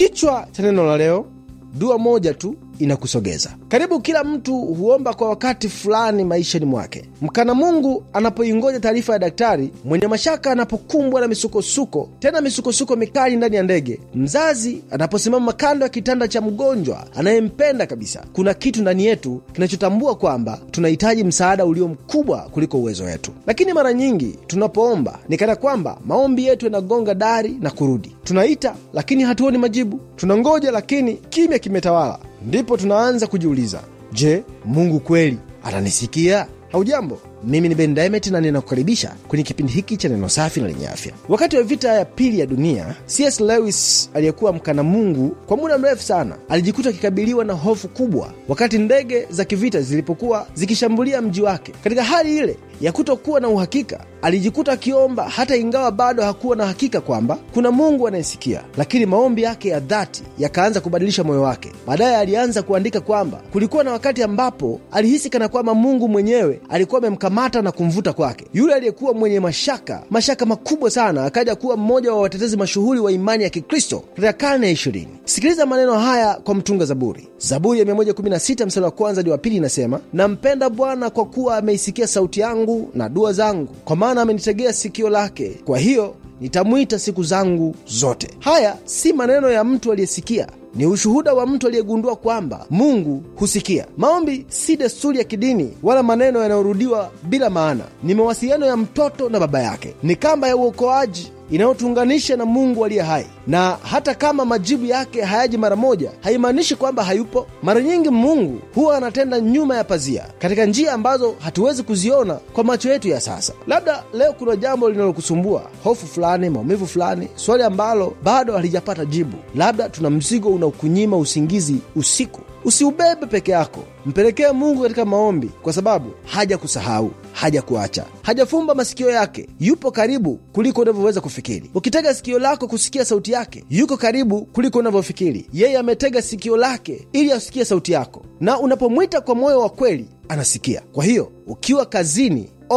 Kichwa cha neno la leo, dua moja tu inakusogeza karibu. Kila mtu huomba kwa wakati fulani maishani mwake. Mkana Mungu anapoingoja taarifa ya daktari, mwenye mashaka anapokumbwa na misukosuko, tena misukosuko mikali ndani ya ndege, mzazi anaposimama kando ya kitanda cha mgonjwa anayempenda kabisa, kuna kitu ndani yetu kinachotambua kwamba tunahitaji msaada ulio mkubwa kuliko uwezo wetu. Lakini mara nyingi tunapoomba ni kana kwamba maombi yetu yanagonga dari na kurudi. Tunaita lakini hatuoni majibu, tunangoja lakini kimya kimetawala. Ndipo tunaanza kujiuliza, je, Mungu kweli ananisikia? Haujambo, mimi ni Ben Diamond na ninakukaribisha kwenye kipindi hiki cha neno safi na lenye afya. Wakati wa vita ya pili ya dunia, C.S. Lewis aliyekuwa mkana Mungu kwa muda mrefu sana alijikuta akikabiliwa na hofu kubwa wakati ndege za kivita zilipokuwa zikishambulia mji wake. Katika hali ile ya kutokuwa na uhakika, alijikuta akiomba, hata ingawa bado hakuwa na hakika kwamba kuna Mungu anayesikia. Lakini maombi yake ya dhati yakaanza kubadilisha moyo wake. Baadaye alianza kuandika kwamba kulikuwa na wakati ambapo alihisi kana kwamba Mungu mwenyewe alikuwa amemkamata na kumvuta kwake. Yule aliyekuwa mwenye mashaka mashaka makubwa sana akaja kuwa mmoja wa watetezi mashuhuri wa imani ya Kikristo katika karne ya ishirini. Sikiliza maneno haya kwa mtunga Zaburi. Zaburi ya 116 mstari wa kwanza hadi wa pili inasema, nampenda Bwana kwa kuwa ameisikia sauti yangu na dua zangu, kwa maana amenitegea sikio lake, kwa hiyo nitamwita siku zangu zote. Haya si maneno ya mtu aliyesikia ni ushuhuda wa mtu aliyegundua kwamba Mungu husikia. Maombi si desturi ya kidini wala maneno yanayorudiwa bila maana. Ni mawasiliano ya mtoto na baba yake, ni kamba ya uokoaji inayotuunganisha na Mungu aliye hai. Na hata kama majibu yake hayaji mara moja, haimaanishi kwamba hayupo. Mara nyingi Mungu huwa anatenda nyuma ya pazia, katika njia ambazo hatuwezi kuziona kwa macho yetu ya sasa. Labda leo kuna jambo linalokusumbua, hofu fulani, maumivu fulani, swali ambalo bado halijapata jibu. Labda tuna mzigo unaokunyima usingizi usiku. Usiubebe peke yako, mpelekee Mungu katika maombi, kwa sababu haja kusahau, haja kuacha, hajafumba masikio yake. Yupo karibu kuliko unavyoweza kufikiri. Ukitega sikio lako kusikia sauti yake, yuko karibu kuliko unavyofikiri. Yeye ametega sikio lake ili asikie sauti yako, na unapomwita kwa moyo wa kweli anasikia. Kwa hiyo ukiwa kazini,